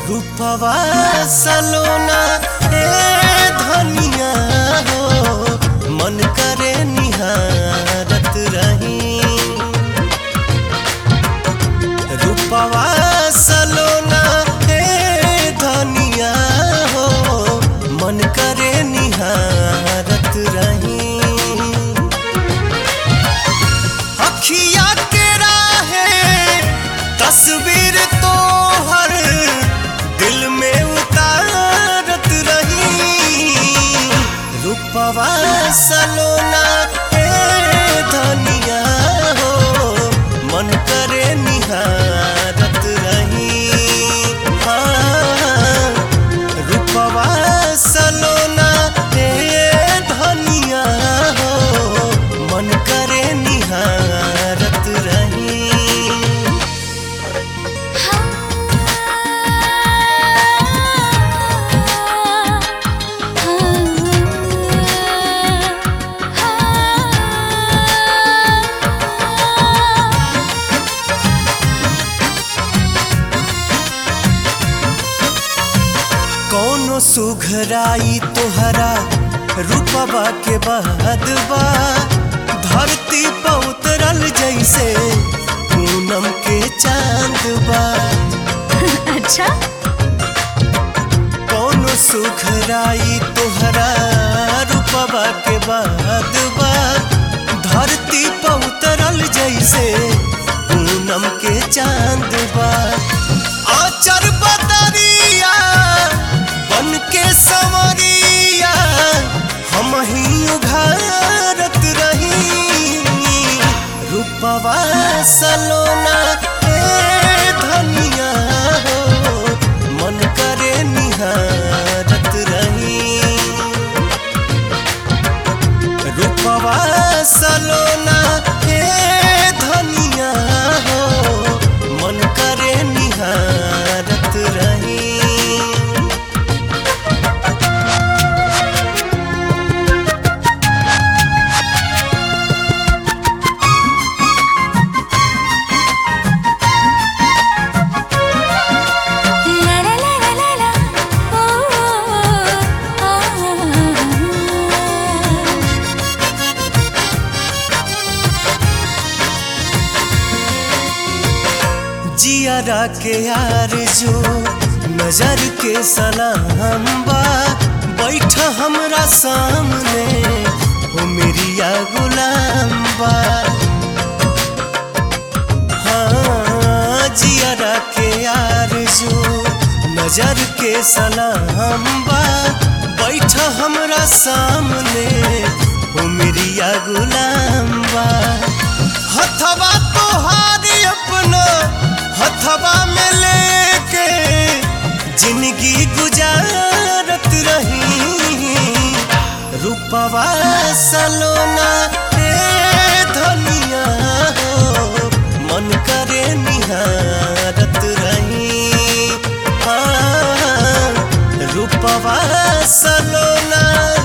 रूपवा सलोना ए धनिया हो मन करे निहारत रही रूपवा सलोना ए धनिया हो मन करे निहारत रही अखिया के राहे तस्वीर तो हर दिल में उतारत रही रूपवा सलोना ए धनिया हो मन करे निहारत रही हाँ, रूपवा सलोना ए धनिया हो मन करे निहारत रही कौनो सुघराई तोहरा रूपवा के बाद बा धरती पर उतरल जैसे पूनम के चांद बा अच्छा कौनो सुघराई तोहरा रूपवा के बाद बा धरती पर उतरल जैसे पूनम के चांद बा आचर बदरिया बन के संवरिया हम ही उघारत रही रूपवा सलोना ए धनिया हो मन करे निहारत रही रूपवा सलोना ए धनिया हो मन करे निहारत रही ला ला ला ला ला ला ओ ओ जियारा के यार जो नजर के सलाम बा बैठ हमरा सामने हो मेरिया गुलाम बा हाँ जियारा के यार जो नजर के सलाम बा बैठ हमरा सामने हो मेरिया गुलाम बा हथवा तोहारी अपना हथवा में लेके जिंदगी गुजारत रही रूपवा सलोना ए धनिया हो मन करे निहारत रही हाँ, रूपवा सलोना